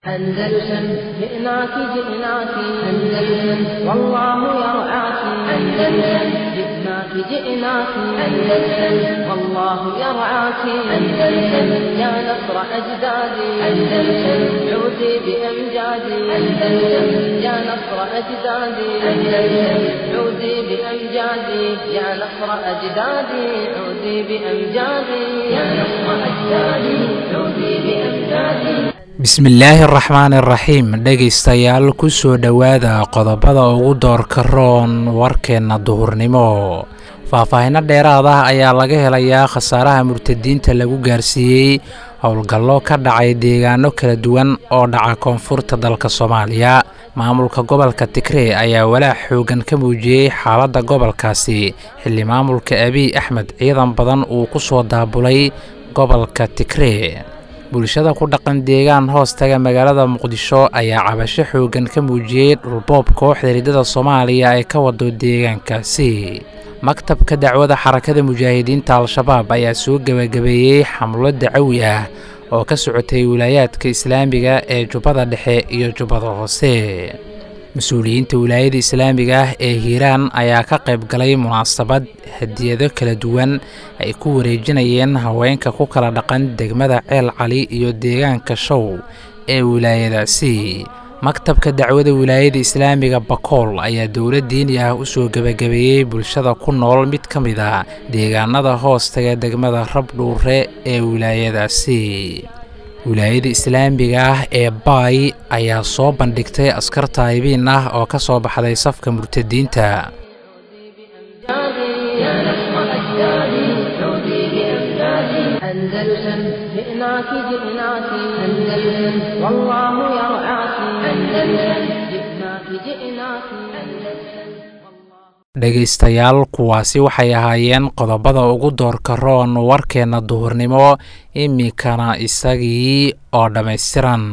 أندلسن جئناك جئناك أندلسن والله يرعاك أندلسن جئناك جئناك أندلسن والله يرعاك أندلسن يا نصر أجدادي أندلسن عودي بأمجادي أندلسن يا نصر أجدادي أندلسن عودي بأمجادي يا نصر أجدادي عودي بأمجادي يا نصر أجدادي عودي بأمجادي bismillaahi araxmaan iraxiim dhegaystayaal ku soo dhowaada qodobada ugu doorka roon warkeenna duhurnimo faahfaahinno dheeraad ah ayaa laga helayaa khasaaraha murtadiinta lagu gaarsiiyey howlgallo ka dhacay deegaano kala duwan oo dhaca koonfurta dalka soomaaliya maamulka gobolka tigree ayaa walaac xoogan ka muujiyey xaaladda gobolkaasi xilli maamulka abiy axmed ciidan badan uu ku soo daabulay gobolka tigree bulshada ku dhaqan deegaan hoostaga magaalada muqdisho ayaa cabasho xoogan ka muujiyey dhulboob kooxda riddada soomaaliya ay ka wado deegaankaasi maktabka dacwada xarakada mujaahidiinta al-shabaab ayaa soo gebagabeeyey xamlo dacawi ah oo ka socotay wilaayaadka islaamiga ee jubbada dhexe iyo jubbada hoose mas-uuliyiinta wilaayada islaamiga ah ee hiiraan ayaa ka qayb galay munaasabad hadiyado kala duwan ay ku wareejinayeen haweenka ku kala dhaqan degmada ceel cali iyo deegaanka show ee wilaayadaasi maktabka dacwada wilaayada islaamiga bakool ayaa dowlad diini ah u soo gebagabeeyey bulshada ku nool mid ka mid a deegaanada hoostaga degmada rabdhuure ee wilaayadaasi wilaayada islaamiga ah ee baay ayaa soo bandhigtay askar taayibiin ah oo ka soo baxday safka murtadiinta أندلسن جئناك جئناك أندلسن والله يرعاك أندلسن جئناك جئناك أندلسن dhegaystayaal kuwaasi waxay ahaayeen qodobada ugu doorka roon warkeenna duhurnimo iminkana isagii oo dhammaystiran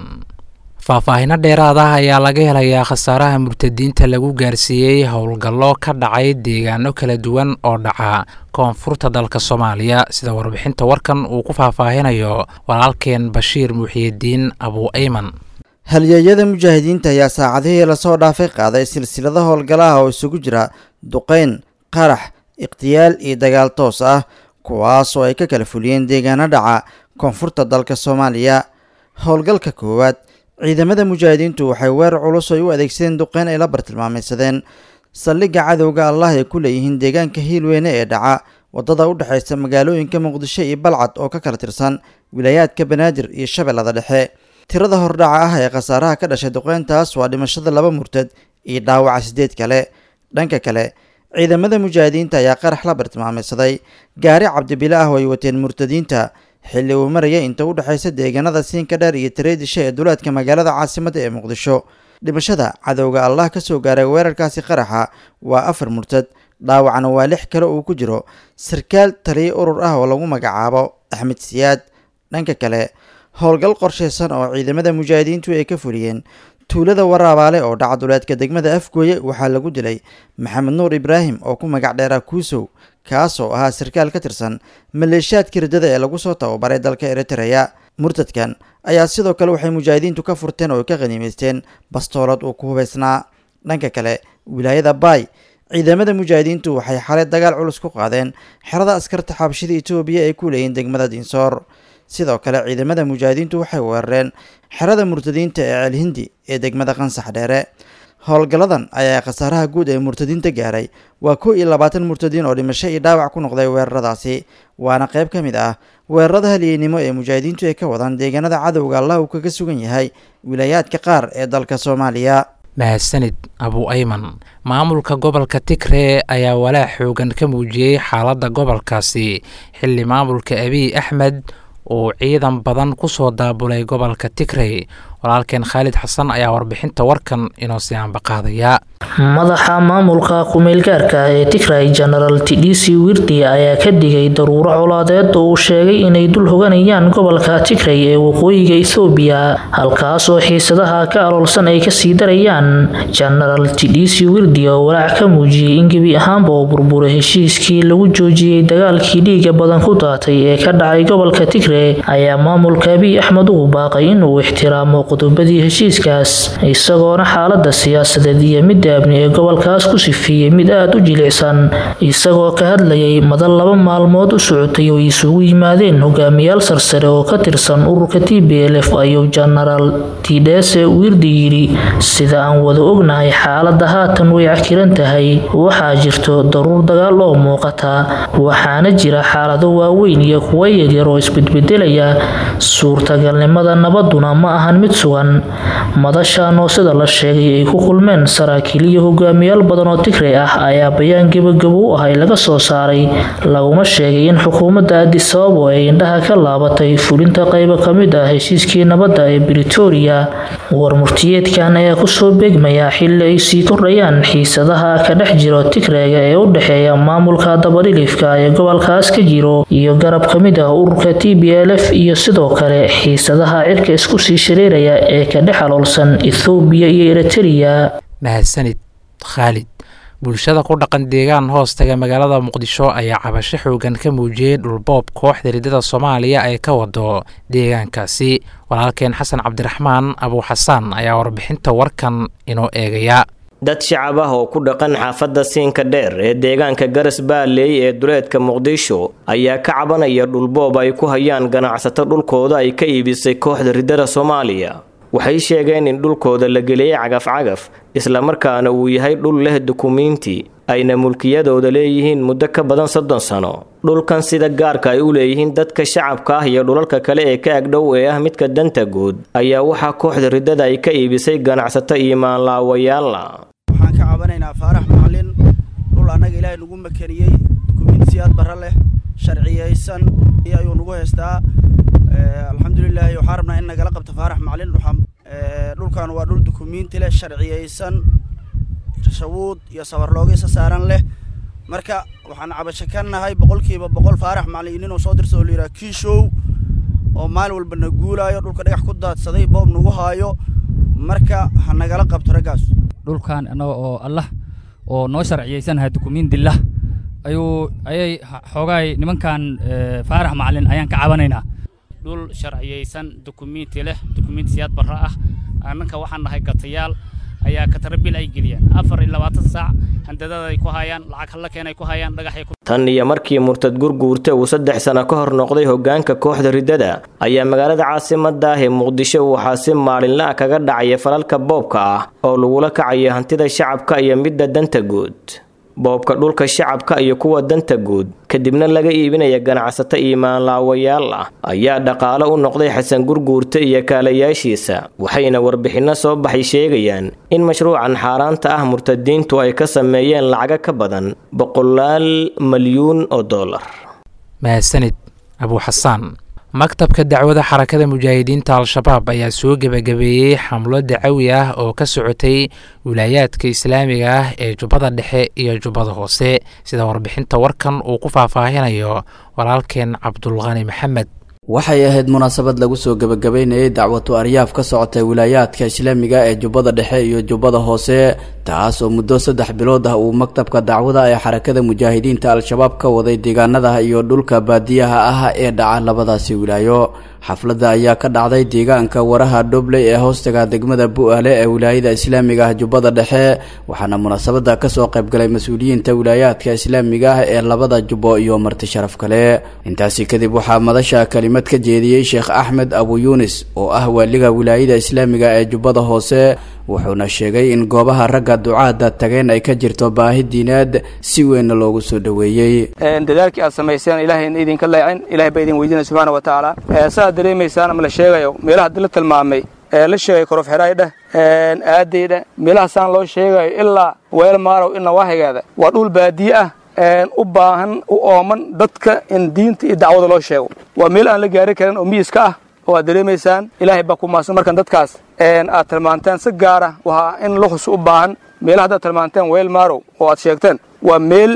faahfaahinno dheeraad ah ayaa laga helayaa khasaaraha murtadiinta lagu gaarsiiyey howlgallo ka dhacay deegaano kala duwan oo dhaca koonfurta dalka soomaaliya sida warbixinta warkan uu ku faahfaahinayo walaalkeen bashiir muxiyidiin abu ayman halyeeyada mujaahidiinta ayaa saacadihii lasoo dhaafay qaaday silsilado howlgalaha oo isugu jira duqeyn qarax ikhtiyaal iyo dagaal toos ah kuwaas oo ay ka kala fuliyeen deegaano dhaca koonfurta dalka soomaaliya howlgalka koowaad ciidamada mujaahidiintu waxay weerar culus ay u adeegsadeen duqeyn ay la bartilmaamaysadeen saldhigga cadowga allah ay ku leeyihiin deegaanka hiilweyne ee dhaca waddada u dhexaysa magaalooyinka muqdisho iyo balcad oo ka kala tirsan wilaayaadka banaadir iyo shabeellada dhexe tirada hordhaca ah ee khasaaraha ka dhashay duqeyntaas waa dhimashada laba murtad iyo dhaawaca sideed kale dhanka kale ciidamada mujaahidiinta ayaa qarax la bartilmaamaysaday gaari cabdibile ah oo ay wateen murtadiinta xilli uu maraya inta u dhexaysa deegaanada siinka dheer iyo tareedisha ee duleedka magaalada caasimadda ee muqdisho dhimashada cadowga allah ka soo gaaray weerarkaasi qaraxa waa afar murtad dhaawacna waa lix kale uu ku jiro sarkaal taliyo urur ah oo lagu magacaabo axmed siyaad dhanka kale howlgal qorshaysan oo ciidamada mujaahidiintu ay ka fuliyeen tuulada waraabaale oo dhaca duleedka degmada afgooye waxaa lagu dilay maxamed nuur ibraahim oo ku magac dheeraa kuusow kaas oo ahaa sarkaal ka tirsan maleeshiyaadka riddada ee lagu soo tababaray dalka eritreya murtadkan ayaa sidoo kale waxay mujaahidiintu ka furteen oo ay ka qaniimaysteen bastoolad uu ku hubaysnaa dhanka kale wilaayada baay ciidamada mujaahidiintu waxay xalay dagaal culus ku qaadeen xerada askarta xabashida etoobiya ay ku leeyihin degmada dinsoor sidoo kale ciidamada mujaahidiintu waxay weerareen xerada murtadiinta ee ceelhindi ee degmada qansax dheere howlgalladan ayaa khasaaraha guud ee murtadiinta gaaray waa kow iyo labaatan murtadiin oo dhimasho iyo dhaawac ku noqday weeraradaasi waana qayb ka mid ah weerarada halyeynimo ee mujaahidiintu ay ka wadaan deegaanada cadowga allah uu kaga sugan yahay wilaayaadka qaar ee dalka soomaaliya mahadsanid abu ayman maamulka gobolka tigree ayaa walaac xoogan ka muujiyey xaaladda gobolkaasi xilli maamulka abiy axmed uu ciidan badan ku soo daabulay gobolka tigrey walaalkeen khaalid xasan ayaa warbixinta warkan inoo sii aanbaqaadaya madaxa maamulka kumeelgaarka ee tigray jenaraal tidhisi wirdi ayaa ka digay daruuro colaadeed oo uu sheegay inay dul hoganayaan gobolka tigray ee waqooyiga ethoobiya halkaasoo xiisadaha ka aloolsan ay kasii darayaan jenaraal tidhisi wirdi oo walaac ka muujiyey in gebi ahaanba oo burburay heshiiskii lagu joojiyey dagaalkii dhiiga badan ku daatay ee ka dhacay gobolka tigray ayaa maamulka abiy axmed ugu baaqay inuu ixtiraamo qodobadii heshiiskaas isagoona xaalada siyaasadeed iyo midda abni ee gobolkaas ku sifeeyey mid aada u jilicsan isagoo ka hadlayay madan laba maalmood u socotay oo isugu yimaadeen hogaamiyaal sarsare oo ka tirsan ururka t b l f ayuu jenaraal tidhese wirdi yidhi sida aan wada ognahay xaalada haatan way cakiran tahay waxaa jirto daruur dagaal oo muuqata waxaana jira xaalado waaweyn iyo kuwa yaryar oo isbedbedelaya suurtagalnimada nabaduna ma ahan mid sugan madashan oo sida la sheegay ay ku kulmeen saraakiil iyo hogaamiyaal badan oo tigray ah ayaa bayaan gebagabo u ahay laga soo saaray laguma sheegay in xukuumadda adisababo ay indhaha ka laabatay fulinta qaybo ka mid ah heshiiskii nabadda ee britoria warmurtiyeedkan ayaa kusoo beegmaya xilli ay sii kordhayaan xiisadaha ka dhex jiro tigrayga ee u dhexeeya maamulka dabadhilifka ee gobolkaas ka jiro iyo garab ka mid ah ururka t b l f iyo sidoo kale xiisadaha cirka isku sii shareeraya ee ka dhex aloolsan ethoobiya iyo eritrea mahadsanid khaalid bulshada ku dhaqan deegaan hoostaga magaalada muqdisho ayaa cabasho xoogan ka muujiyey dhulboob kooxda riddada soomaaliya ay ka wado deegaankaasi walaalkeen xasan cabdiraxmaan abuuxasaan ayaa warbixinta warkan inoo eegaya dad shacab ah oo ku dhaqan xaafadda siinka dheer ee deegaanka garas baaleey ee duleedka muqdisho ayaa ka cabanaya dhulboob ay ku hayaan ganacsato dhulkooda ay ka iibisay kooxda riddada soomaaliya waxay sheegeen in dhulkooda la geliyey cagaf-cagaf islamarkaana uu yahay dhul leh dukumiinti ayna mulkiyadooda leeyihiin muddo ka badan soddon sano dhulkan sida gaarka ay u leeyihiin dadka shacabka ah iyo dhulalka kale ee ka agdhow ee ah midka danta guud ayaa waxaa kooxda riddada ay ka iibisay ganacsato iyo maanlaawayaalla waxaan ka cabanaynaa faarax macalin dhul annaga ilaahay nagu makaniyey dukumiintiyaad barra leh sharciyaysan ayuu nagu haystaa alxamdulilaahi waxaan rabnaa in nagala qabto faarax macalin dhulkan waa dhul dukumiinti leh sharciyaysan shawuud iyo sabarloogiisa saaran leh marka waxaan cabasho ka nahay boqolkiiba boqol faarax macalin inuu soo dirso oo la yidhaha kiishow oo maalin walba na guulaayo dhulka dhagax ku daadsaday boob nagu haayo marka ha nagala qabto raggaas dhulkan annaga oo allah oo noo sharciyaysanahay dukumiintillah ayuu ayay xoogaay nimankan faarax macalin ayaan ka cabanaynaa dhul sharciyaysan dukumiinti leh dukumiintiyaad barra ah annanka waxaan nahay gatayaal ayaa katarabil ay geliyaan afar iyo labaatan saac handadada ay ku hayaan lacag hallakeen ay ku hayaan dhagaxay ku tan iyo markii murtad gurguurta uu saddex sano ka hor noqday hoggaanka kooxda riddada ayaa magaalada caasimadda ah ee muqdisho waxaa si maalinla ah kaga dhacaya falalka boobka ah oo lagula kacayo hantida shacabka iyo midda danta guud boobka dhulka shacabka iyo kuwa danta guud kadibna laga iibinaya ganacsato iyo maanlaawayaal ah ayaa dhaqaale u noqday xasan gurguurta iyo kaalayaashiisa waxayna warbixinno soo baxay sheegayaan in mashruucan xaaraanta ah murtadiintu ay ka sameeyeen lacago ka badan boqolaal malyuun oo dollar mahadsanid abuuxasaan maktabka dacwada xarakada mujaahidiinta al-shabaab ayaa soo gebagabeeyey xamlo dacawi ah oo ka socotay wilaayaadka islaamiga ah ee jubbada dhexe iyo jubbada hoose sida warbixinta warkan uu ku faahfaahinayo walaalkeen cabdulqani maxamed waxay ahayd munaasabad lagu soo gebagabeynayay dacwatu aryaaf ka socotay wilaayaadka islaamiga ee jubbada dhexe iyo jubbada hoose taas oo muddo saddex bilood ah uu maktabka dacwada ee xarakada mujaahidiinta al-shabaab ka waday deegaanada iyo dhulka baadiyaha ah ee dhaca labadaasi wilaayo xafladda ayaa ka dhacday deegaanka waraha dhobley ee hoostaga degmada bu-aale ee wilaayada islaamiga ah jubbada dhexe waxaana munaasabada kasoo qaybgalay mas-uuliyiinta wilaayaadka islaamiga ah ee labada jubbo iyo marti sharaf kale intaasi kadib waxaa madasha kelimad ka jeediyey sheekh axmed abu yuunis oo ah waaliga wilaayada islaamiga ee jubbada hoose wuxuuna sheegay in goobaha ragga ducaada tageen ay ka jirto baahi diineed si weynna loogu soo dhoweeyey dadaalkii aad samayseen ilaahayna idinka leecin ilahay baa idin weydiinaya subxaana wa tacaala saaad dareemaysaan ama la sheegayo meelaha la tilmaamay ee la sheegay korof xidhaydheh aadaydheh meelaha saan loo sheegayo ilaa weel maarow ilna waahigeeda waa dhul baadiye ah u baahan u ooman dadka in diinta iyo dacwada loo sheego waa meel aan la gaari karin oo miyiska ah oo aad dareemaysaan ilaahay baa ku maadsan markan dadkaas aad tilmaanteen si gaara waa in luxus u baahan meelaha haddaad tilmaanteen weel maarow oo aad sheegteen waa meel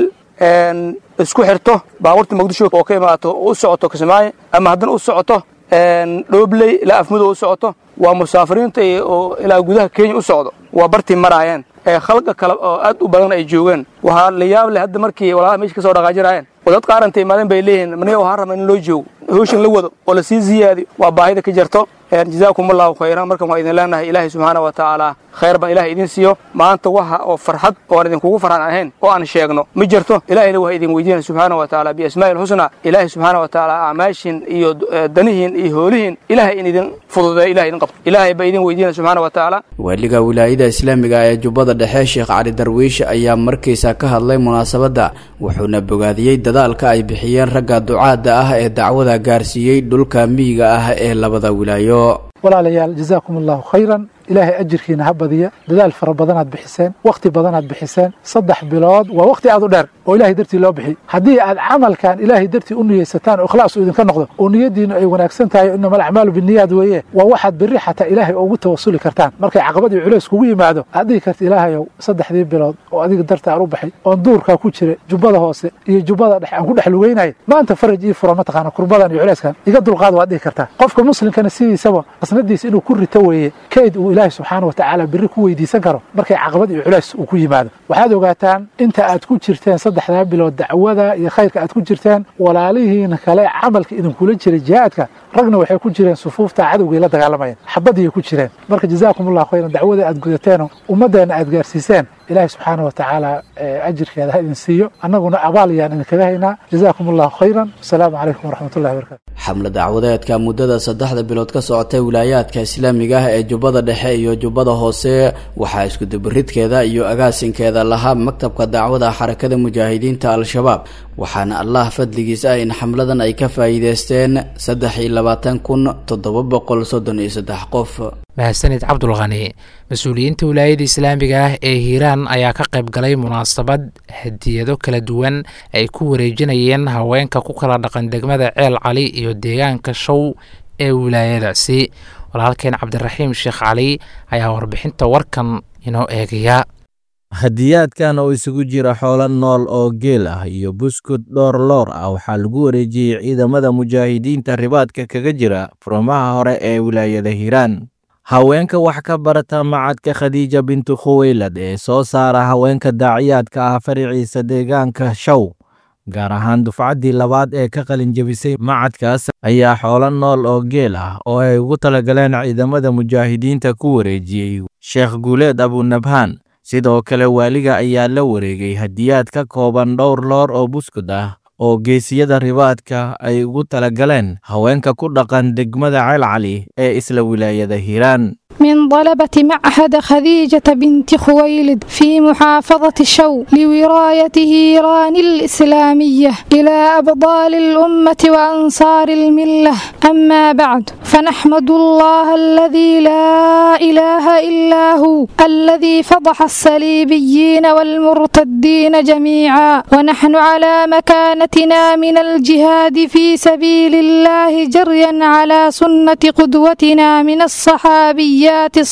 isku xirto baabuurta muqdisho oo ka imaato u socoto kismaayo ama haddana u socoto dhoobley ilaa afmudo u socoto waa musaafiriinta oo ilaa gudaha kenya u socdo waa bartii maraayeen ee khalqa kale oo aad u badan ay joogeen waxaa la yaab leh hadda markii walaalaha meesha ka soo dhaqaajirayeen oo dad qaaranta imaadeen bay leeyihiin maniga waxaan rabaa in loo joogo hawshan la wado oo lasii ziyaadiyo waa baahida ka jirto jazaakum allahu khayran markan waan idin leenahay ilaahay subxaana wa tacaala khayr baan ilahay idin siiyo maanta waxa oo farxad oo aan idinkugu farxan ahayn oo aan sheegno ma jirto ilahayna waa idin weydiinaya subxaana wa tacaala biasmaa'i lxusnaa ilaahay subxaana wa tacaala acmaashin iyo danihiin iyo hoolihiin ilahay in idin fududeeyo ilahay idin qabto ilaahay baa idin weydiinaya subxaana wa tacaala waaliga wilaayada islaamiga ee jubbada dhexe sheekh cali darwiish ayaa markiisa ka hadlay munaasabadda wuxuuna bogaadiyey dadaalka ay bixiyeen ragga ducaadda ah ee dacwada gaarsiiyey dhulka miyiga ah ee labada wilaayo walaalayaal jazaakum allahu khayran ilaahay ajirkiina ha badiya dadaal fara badanaad bixiseen wakhti badanaad bixiseen saddex bilood waa wakhti aad u dheer oo ilahay dartii loo bixiy haddii aad camalkan ilaahay dartii u niyeysataan oo ikhlaas uu idinka noqdo oo niyadiinu ay wanaagsan tahay inama alacmaalu biniyaad weeye waa waxaad berri xataa ilaahay ugu tawasuli kartaan markay caqabad iyo culays kugu yimaado aad dhihi karta ilaahayow saddexdii bilood oo adiga darta aan u baxay oon duurkaa ku jira jubbada hoose iyo jubbada dhexe aan ku dhex lugeynaya maanta faraj ii fura mataqaana kurbadan iyo culayskan iga dulqaad waad dhihi kartaa qofka muslimkana sidiisaba qasnadiisa inuu ku rito weeye kayd uu ilaahay subxaana wa tacaala berri ku weydiisan karo markay caqabad iyo culays uu ku yimaado waxaad ogaataan inta aad ku jirteen saddexdaa bilood dacwada iyo khayrka aad ku jirteen walaalihiina kale camalka idinkula jira jihaadka ragna waxay ku jireen sufuufta cadowgay la dagaalamayeen xabadiyay ku jireen marka jazaakum allahu khayran dacwada aad gudateenoo ummaddeena aad gaarsiiseen ilaahay subxaana wa tacaala ajirkeeda ha idin siiyo annaguna abaal yaan idinkaga haynaa jazaakum allahu khayran wasalaamu calaykum waraxmatullahi wabarakatu xamle dacwadeedka muddada saddexda bilood ka socotay wilaayaadka islaamiga ah ee jubbada dhexe iyo jubbada hoose waxaa iskudubaridkeeda iyo agaasinkeeda lahaa maktabka dacwada xarakada mujaahidiinta al-shabaab waxaana allah fadligiis ah in xamladan ay ka faa'iideysteen saddex iyo labaatan kun toddoba boqol soddon iyo saddex qof mahadsanid cabdulkhani mas-uuliyiinta wilaayada islaamiga ah ee hiiraan ayaa ka qayb galay munaasabad hadiyado kala duwan ay ku wareejinayeen haweenka ku kala dhaqan degmada ceel cali iyo deegaanka show ee wilaayadaasi walaalkeen cabdiraxiim sheekh cali ayaa warbixinta warkan inoo eegaya hadiyaadkan oo isugu jira xoolo nool oo geel ah iyo buskud dhowr loor ah waxaa lagu wareejiyey ciidamada mujaahidiinta ribaadka kaga jira furmaha hore ee wilaayada hiiraan haweenka wax ka barata macadka khadiija bintu khuweylad ee soo saara haweenka daaciyaadka ah fariciisa deegaanka show gaar ahaan dufcaddii labaad ee ka qalinjebisay macadkaas ayaa xoolo nool oo geel ah oo ay ugu talagaleen ciidamada mujaahidiinta ku wareejiyey sheekh guuleed abunabhaan sidoo kale waaliga ayaa la wareegay hadiyaad ka kooban dhowr loor oo buskud ah oo geesiyada ribaadka ay ugu talagaleen haweenka ku dhaqan degmada ceelcali ee isla wilaayada hiiraan من طلبة معهد خديجة بنت خويلد في محافظة شو لوراية إيران الإسلامية إلى أبطال الأمة وأنصار الملة أما بعد فنحمد الله الذي لا إله إلا هو الذي فضح الصليبيين والمرتدين جميعا ونحن على مكانتنا من الجهاد في سبيل الله جريا على سنة قدوتنا من الصحابيات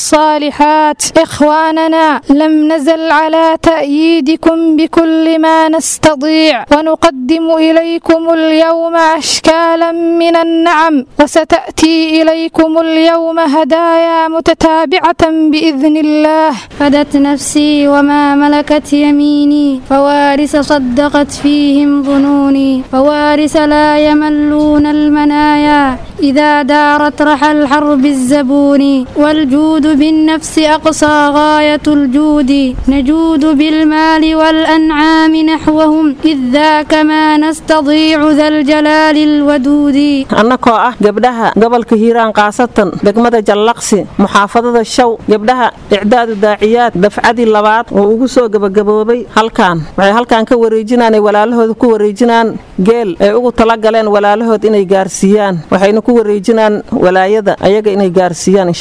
الصالحات إخواننا لم نزل على تأييدكم بكل ما نستطيع ونقدم إليكم اليوم أشكالا من النعم وستأتي إليكم اليوم هدايا متتابعة بإذن الله فدت نفسي وما ملكت يميني فوارث صدقت فيهم ظنوني فوارث لا يملون المنايا إذا دارت رحى الحرب الزبون والجود بالنفس أقصى غاية الجود نجود بالمال والأنعام نحوهم إذ ذاك ما نستضيع ذا الجلال الودود annakoo ah gabdhaha gobolka hiiraan khaasatan degmada jallaqsi muxaafadada show gabdhaha icdaadu daaciyaad dafcadii labaad oo ugu soo gebagaboobay halkan waxay halkan ka wareejinaan ay walaalahooda ku wareejinaan geel ay ugu talagaleen walaalahood inay gaarsiiyaan waxayna ku wareejinaan walaayada ayaga inay gaarsiiyaan insha allah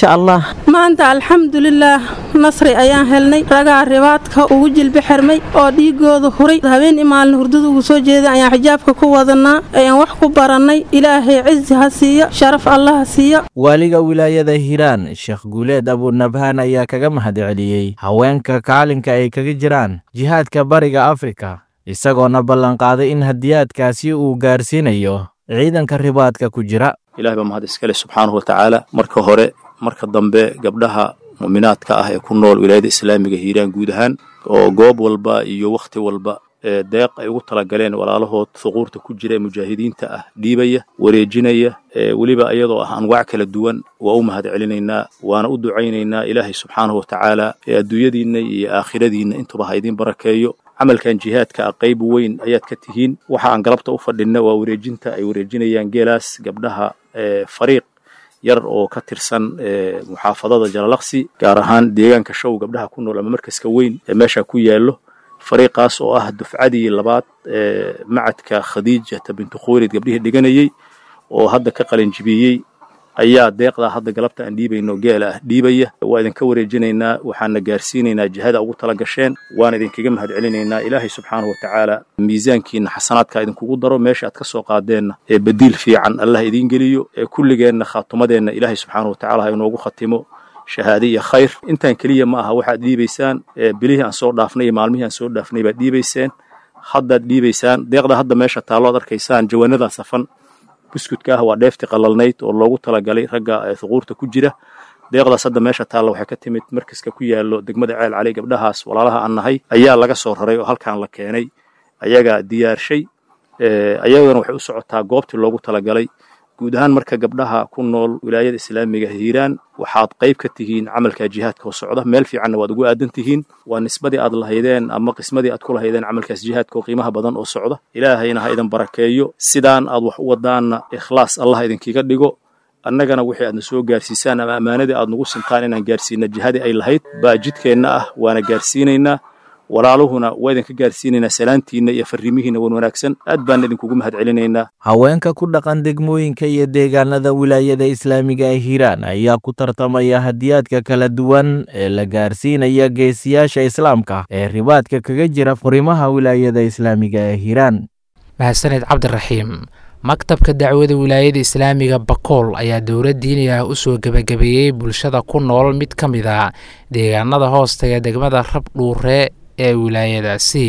maanta alxamdulilaah nasri ayaan helnay ragaa ribaadka ugu jilbi xirmay oo dhiigooda huray habeen imaalin hurdada ugu soo jeeday ayaan xijaabka ku wadanaa ayaan wax ku barannay ilaahay cizi ha siiyo sharaf allah ha siiyo waaliga wilaayada hiiraan sheekh guuleed abunabhaan ayaa kaga mahadceliyey haweenka kaalinka ay kaga jiraan jihaadka bariga afrika isagoona ballanqaaday in hadiyaadkaasi uu gaarsiinayo ciidanka ribaadka ku jira ilahay baa mahad iskale subxaanahu watacaala marka hore marka dambe gabdhaha mu'minaadka ah ee ku nool wilaayada islaamiga hiiraan guud ahaan oo goob walba iyo wakhti walba ee deeq ay ugu talagaleen walaalahood thuquurta ku jira ee mujaahidiinta ah dhiibaya wareejinaya weliba iyadoo ah anwaac kala duwan waa u mahad celinaynaa waana u ducaynaynaa ilaahay subxaanahu watacaala ee adduunyadiinna iyo aakhiradiinna intuba ha idiin barakeeyo camalkan jihaadka ah qayb weyn ayaad ka tihiin waxa aan galabta u fadhinna waa wareejinta ay wareejinayaan geelaas gabdhaha fariiq yar oo ka tirsan muxaafadada jalalaqsi gaar ahaan deegaanka show gabdhaha ku nool ama markaska weyn ee meesha ku yaallo fariiqaas oo ah dufcadii labaad ee macadka khadiijata bintu khuwaylid gabdhihii dhiganayey oo hadda ka qalinjibiyey ayaa deeqdaa hadda galabta aan dhiibayno geela ah dhiibaya waa idinka wareejinaynaa waxaana gaarsiinaynaa jihada ugu tala gasheen waana idinkaga mahad celinaynaa ilaahay subxaanahu watacaala miisaankiina xasanaadka idinkugu daro meesha aad ka soo qaadeenna ee badiil fiican allah idiin geliyo ee kulligeenna khaatumadeenna ilaahay subxaanahu watacaala ha inoogu khatimo shahaade iyo khayr intaan keliya ma aha waxaad dhiibaysaan bilihii aan soo dhaafnay iyo maalmihii aan soo dhaafnay baad dhiibayseen haddaad dhiibaysaan deeqda hadda meesha taallo ad arkaysaan jawaanadaa safan buskudka ah waa dheefti qalalnayd oo loogu talagalay ragga thuquurta ku jira deeqdaas hadda meesha taalla waxay ka timid markaska ku yaallo degmada ceel cali gabdhahaas walaalaha aan nahay ayaa laga soo raray oo halkan la keenay ayagaa diyaarshay ayagana waxay u socotaa goobtii loogu talagalay guud ahaan marka gabdhaha ku nool wilaayada islaamiga hiiraan waxaad qayb ka tihiin camalka jihaadka oo socda meel fiicanna waad ugu aadan tihiin waa nisbadii aad lahaydeen ama qismadii aad ku lahaydeen camalkaas jihaadka oo qiimaha badan oo socda ilaahayna ha idin barakeeyo sidaan aad wax u wadaanna ikhlaas allah idinkiga dhigo annagana wixii aadna soo gaarsiisaan ama ammaanadii aad nagu sintaan inaan gaarsiina jihadii ay lahayd baa jidkeenna ah waana gaarsiinaynaa walaaluhuna waa idinka gaarsiinaynaa salaantiinna iyo farrimihiinna wan wanaagsan aad baan idinkugu mahad celinaynaa haweenka ku dhaqan degmooyinka iyo deegaanada wilaayada islaamiga ee hiiraan ayaa ku tartamaya hadiyaadka kala duwan ee la gaarsiinaya geesiyaasha islaamka ee ribaadka kaga jira furimaha wilaayada islaamiga ee hiiraan mahadsaned cabdiraxiim maktabka dacwada wilaayada islaamiga bakool ayaa dowlad diini ah usoo gebagabeeyey bulshada ku nool mid ka mid a deegaanada hoostaga degmada rabdhuure ee wilaayadaasi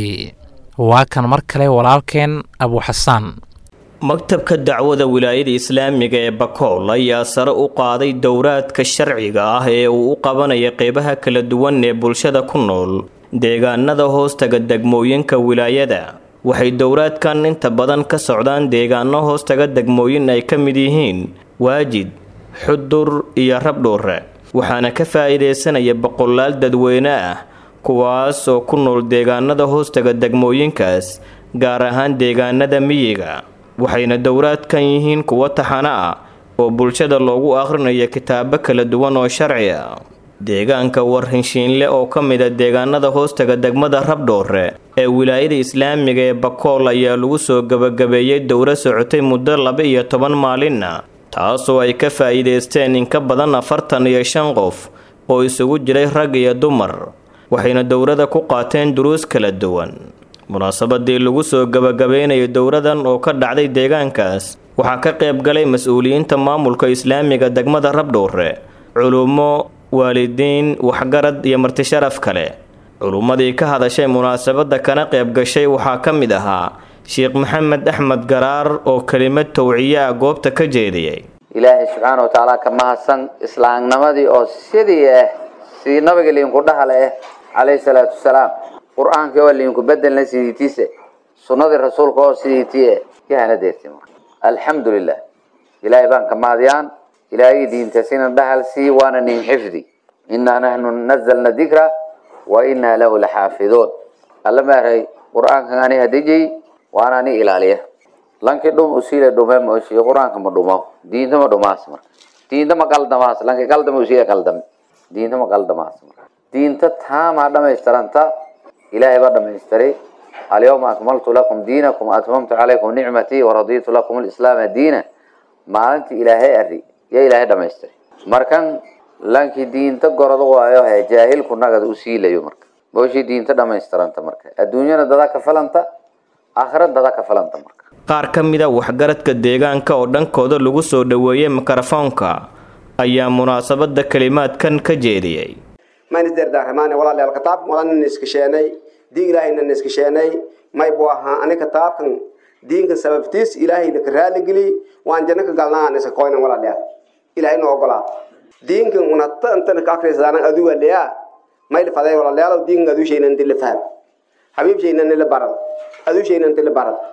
waa kan mar kale walaalkeen abuxasaan maktabka dacwada wilaayada islaamiga ee bakool ayaa sare u qaaday dowraadka sharciga ah ee uu u qabanaya qeybaha kala duwan ee bulshada ku nool deegaanada hoostaga degmooyinka wilaayada waxay dowraadkan inta badan ka socdaan deegaano hoostaga degmooyin ay ka mid yihiin waajid xudur iyo rabdhuure waxaana ka faa'iidaysanaya boqolaal dadweyne ah kuwaas oo ku nool deegaanada hoostaga degmooyinkaas gaar ahaan deegaanada miyiga waxayna dowraadkan yihiin kuwo taxano ah oo bulshada loogu akhrinayo kitaabo kala duwan oo sharci ah deegaanka warhinshiinle oo ka mid a deegaanada hoostaga degmada rabdhoore ee wilaayada islaamiga ee bakool ayaa lagu soo gebagabeeyey dowro socotay muddo laba iyo toban maalinna taasoo ay ka faa'iidaysteen in ka badan afartan iyo shan qof oo isugu jiray rag iyo dumar waxayna dowrada ku qaateen duruus kala duwan munaasabadii lagu soo gebagabeynayo dowradan oo ka dhacday deegaankaas waxaa ka qayb galay mas-uuliyiinta maamulka islaamiga degmada rabdhoore culummo waalidiin waxgarad iyo martisharaf kale culummadii ka hadashay munaasabadda kana qayb gashay waxaa ka mid ahaa sheekh maxamed axmed garaar oo kelimad towciye ah goobta ka jeediyey ilaahay subxaana watacaala ka mahadsan islaamnimadii oo sidii ah sidii nabiga liinku dhahale ah calayhi salaatu wasalaam qur-aankii oo liinku bedelna sidiitiise sunnadii rasuulka oo sidiitie yahana deerti alxamdu lilah ilaahay baan ka mahadiyaan ilaahay diintasina dhahal sii waana nin xifdi inaa nahnu nazalna dikra wa inaa lahu laxaafiduun alla maaray qur-aankan ani hadejay waana ani ilaaliya lanki dhum usiile dhume moshi qur-aanka ma dhumo diinta ma dhumaas marka diinta ma qaldamaas lanki qaldama usiile qaldame diinta ma qaldamaas marka diinta taamaa dhamaystiranta ilaahay baa dhamaystiray alyawma akmaltu lakum diinakum atmamtu calaykum nicmatii waraditu lakum alislaama diina maalintii ilaahay ari yaa ilaahay dhamaystiray markan lankii diinta gorod waayo he jaahilku nagad u siilayo marka booshii diinta dhammaystiranta marka adduunyana dada ka falanta aakhira dada ka falanta marka qaar ka mid a waxgaradka deegaanka oo dhankooda lagu soo dhoweeyey mikrofoonka ayaa munaasabada kelimaadkan ka jeediyey manisderdaaramaane walaalayaal kitaabkan wadanina iskasheenay diin ilaahayna iskasheenay may buu ahaa ani kitaabkan diinka sababtiis ilaahayna ka raaligeli waan janno ka galnaa iska koynan walaalayaal ilaahay noo ogolaa diinkan unata intana ka akrisadaanan aduga leyaa may lifaday walaalayaal diinkan aduushayna inti la faham habiibshayna nila barad aduushayna inti la barad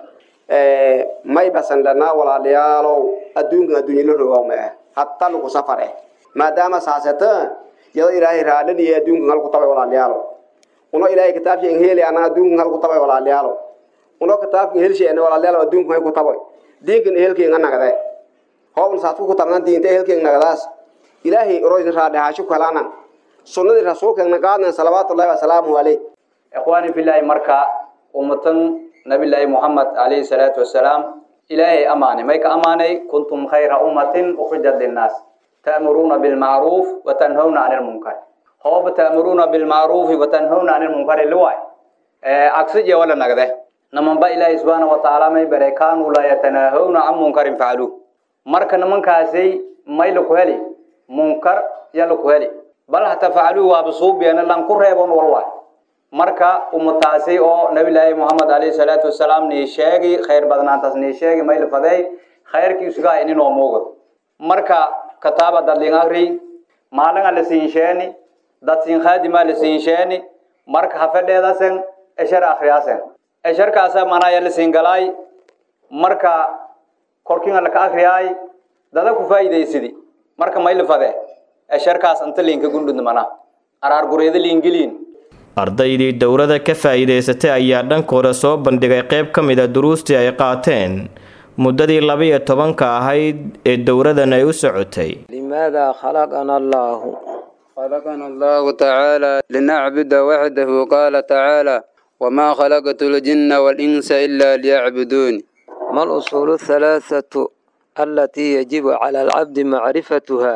may basan dhanaa walaalayaalow adduunkan adduunya la rogaa ma ah hatta lagu safar eh maadaama saasata yado ilaahay raalaniya adduunkan halku tabay walaalayaalo uno ilaahay kitaabshay heli ana adduunkan halku tabay walaalayaalo uno kitaabkan helshay walaalayaalo adduunkan hay ku tabay diinkan ehelkeenga nagade hoobna saadku ku tabnaan diinta ehelkeenga nagadaas ilaahay oroysna raadhahaasho ku helaana sunnadii rasuulkeena qaadnan salawaatullahi wasalaamu caleyh ikhwaani filaahi marka ummatan nabillaahi muxamed calayhi salaatu wasalaam ilaahay amaanay may ka amaanay kuntum khayra ummatin ukhrijat linnaas ta'muruuna bilmacruuf watanhawna cani lmunkar hooba ta'muruuna bilmacruufi watanhawna cani lmunkari liwaay agsije wala nagde namanba ilaahi subxaana watacaala may bare kaanuu laa yatanaahawna can munkarin facaluuh marka nimankaasay may laku heli munkar ya laku heli bal hata facaluu waaba suubiyana lan ku reebon walwaay marka ummataasi oo nabilaahi moxamed calayhi salaatu wasalaam nii sheegi khayr badnaantaas nii sheegi may lafaday khayrkiisugaa ininoo muuqdo marka kataaba dadlin akri maalinga la siinsheeni dad siin khaadimaa la siinsheeni marka hafedheedasen eshar akriyaasen esharkaasa manaya la siin galaay marka korkinga laka akriyaay dada ku faa'iidaysidi marka may lafade esharkaas inta liinka gundhud mana araar gureeda liingeliin ardaydii dowladda ka faa'iidaysatay ayaa dhankooda soo bandhigay qayb ka mid a duruustii ay qaateen muddadii laba-iyo tobanka ahayd ee dowladan ay u socotay لماذا خلقنا الله خلقنا الله تعالى لنعبد وحده قال تعالى وما خلقت الجن والإنس إلا ليعبدون ما الأصول الثلاثة التي يجب على العبد معرفتها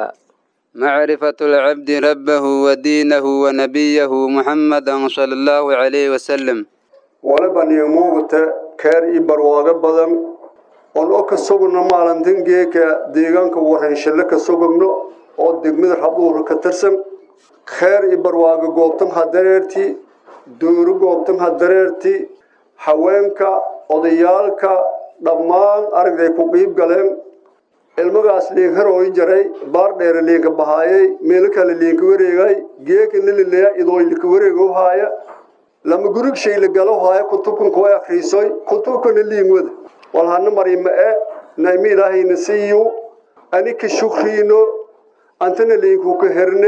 معرفة العبد ربه ودينه ونبيه محمدا صلى الله عليه وسلم waliba niyamuugta keer ii barwaago badan oon oo ka sugno maalintan geeka deegaanka warhanshalle ka sugagno oo degmada rabuura ka tirsan kheer ii barwaago goobtan ha dareerti dooro goobtan ha dareerti haweenka odayaalka dhammaan aragday ku qiib galeen ilmagaas liin harooy jaray baar dheere liinka bahaayay meelo kale liinka wareegay geeka nilileya idooy lika wareego haaya lama gurig shay la galo haaya kutubkan kuwa akhriisoy kutubkana liin wada walhana marima e naimi ilaahayna siiyo ani ka shukriino antana liinku ka herne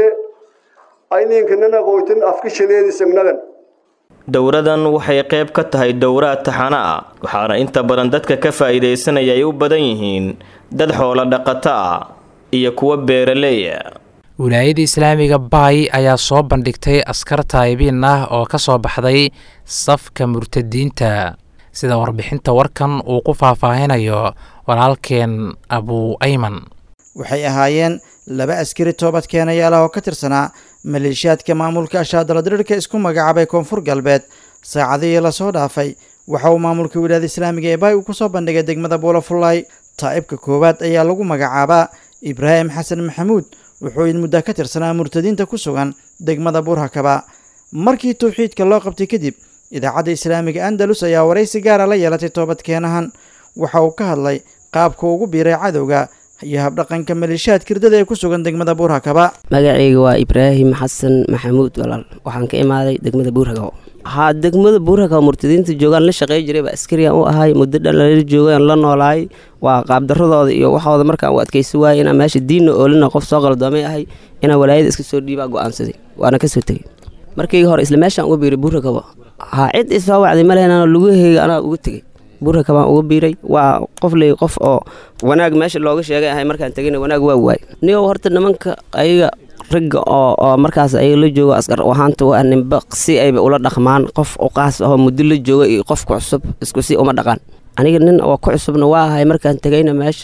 ayniinkanana qoytan afka shaleedisagnagan dowladan waxay qayb ka tahay dowraad taxana ah waxaana inta badan dadka ka faa'iidaysanaya ay u badan yihiin dad xoolo dhaqato ah iyo kuwa beeraleeya wilaayada islaamiga baay ayaa soo bandhigtay askar taayibiin ah oo ka soo baxday safka murtadiinta sida warbixinta warkan uu ku faahfaahinayo walaalkeen abuu ayman waxay ahaayeen laba askari toobad keenayaal ah oo ka tirsanaa maleeshiyaadka maamulka ashaadaladirirka isku magacaabay koonfur galbeed saacadihii lasoo dhaafay waxa uu maamulka wilaayada islaamiga ee baay uu kusoo bandhigay degmada buulafullaay taa'ibka koowaad ayaa lagu magacaabaa ibraahim xasan maxamuud wuxuu in muddo ka tirsanaa murtadiinta ku sugan degmada buurhakaba markii tawxiidka loo qabtay kadib idaacadda islaamiga andalus ayaa waraysi gaara la yeelatay toobadkeenahan waxa uu ka hadlay qaabka ugu biiray cadowga iyo habdhaqanka maleeshiyaad kirdada ee ku sugan degmada buurhakaba magacayga waa ibraahim xasan maxamuud walaal waxaan ka imaaday degmada buurhakabo haa degmada buurhakabo murtadiinta joogaan la shaqey jiray baa askariyan u ahay muddo dhan lala joogaan la noolaay waa qaabdaradooda iyo waxooda markaan u adkaysi waayay inaan meesha diinna oolina qof soo qaldoomay ahay inaan walaayada iska soo dhiibaa go'aansaday waana kasoo tegey markayga hore isla meeshaan uga biiray buurhakabo haa cid isoo wacday malehna lugaheyga anaa uga tegey buurhaka baan uga biiray waa qof ley qof oo wanaag meesha looga sheegay ahay markaan tegayna wanaag waa waay niyow horta nimanka ayaga ragga oo oo markaas ayaga la joogo askar ahaanta waa ninba si ayba ula dhaqmaan qof uqaas ahoo muddo la jooga iyo qofka cusub isku si uma dhaqaan aniga nin oo ku cusubna waa ahay markaan tegayna meesha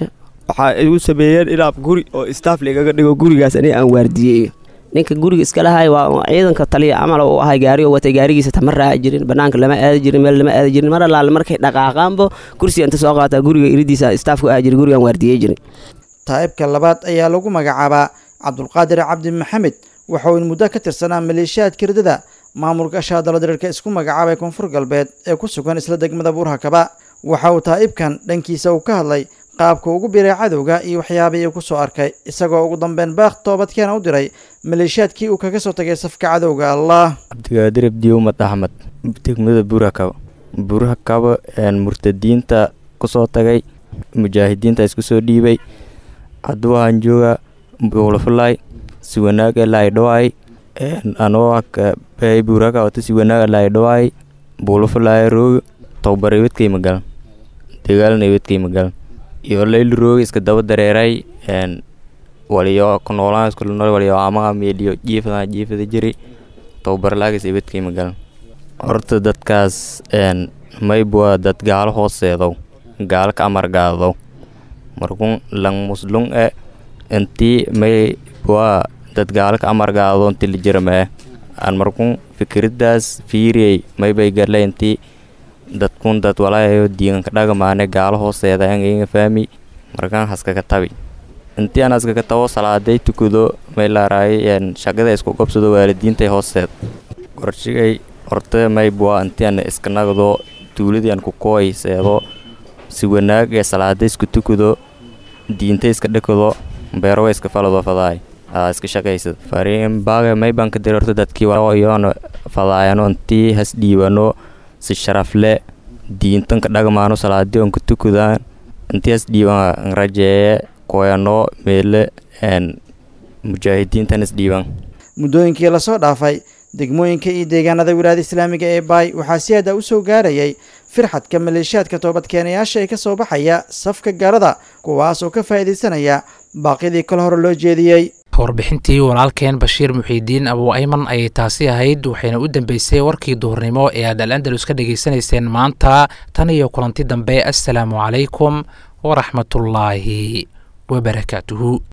waxaa igu sameeyeen inaab guri oo istaaf lagaga dhigo gurigaas aniga aan waardiyeeyo ninka guriga iska lahay waa ciidanka taliya camal uu ahay gaari oo watay gaarigiisa tama raaci jirin banaanka lama aadi jirin meel lama aadi jirin mar allaale markay dhaqaaqaanbo kursiga inta soo qaataa guriga iridiisa istaafku ahaa jiray gurigaan waardiyey jiray taa'ibka labaad ayaa lagu magacaabaa cabdulqaadir cabdi maxamed waxa uu in muddo ka tirsanaa maleeshiyaadka ridada maamulka shaadalo diriirka isku magacaabay koonfur galbeed ee ku sugan isla degmada buurhakaba waxa uu taa'ibkan dhankiisa uu ka hadlay qaabka ugu biray cadowga iyo waxyaabihii uu ku soo arkay isagoo ugu dambeyn baaq toobadkeena u diray maleeshiyaadkii uu kaga soo tagay safka cadowga allah cabdigaadir abdiumad axmed degmada buurhakaba buurhakaba murtadiinta kusoo tagay mujaahidiinta isku soo dhiibay hadduu ahaan jooga buulafulay si wanaaga laydhawaay anoo bay buurhaka wata si wanaaga laydhawaay buulafulay rooga towbar ibadkay magalan dagaalna ibadkay magalan iyo layli rooga iska daba dareeray waliyo ku noolaan isku nool waliyo amaha meeliyo jiifada jiifada jiri towbar laagis ibadkay magalan horta dadkaas maybua dad gaalo hooseedow gaalo ka amargaadow markun lang muslung e intii may bua dad gaalo ka amargaado inti lijirame an markun fikiridaas fiiriyey maybay garle intii dadkun dad walaayo diiganka dhagamaane gaalo hooseeda angainga faami markan haskaka tabi intii aan haskaka tabo salaaday tukado may laaraay shaqada isku qabsado waalidiintay hooseed qorshigay horta may bua intii aan iska nagdo tuuladii aan ku kooy seedo si wanaag ee salaada isku tukado diinta iska dhakado beero iska falado fadaay iska shaqaysad fariin baaga may baan ka diray horta dadkii iyoona fadaayano intii has dhiibano si sharaf le diintanka dhagmaano salaadii on ka tukadaan intii has dhiiban rajeeye koyano meele mujaahidiintan is dhiiban muddooyinkii lasoo dhaafay degmooyinka iyo deegaanada wilaayada islaamiga ee baay waxaa si aada u soo gaarayay firxadka maleeshiyaadka toobadkeenayaasha ee ka soo baxaya safka gaalada kuwaas oo ka faa'iidaysanaya baaqyadii kale hore loo jeediyey warbixintii walaalkeen bashiir muxiidiin abuu ayman ayay taasi ahayd waxayna u dambeysay warkii duhurnimo ee aad al andalus ka dhegaysanayseen maanta tan iyo kulanti dambe assalaamu calaykum waraxmatullaahi wabarakaatuhu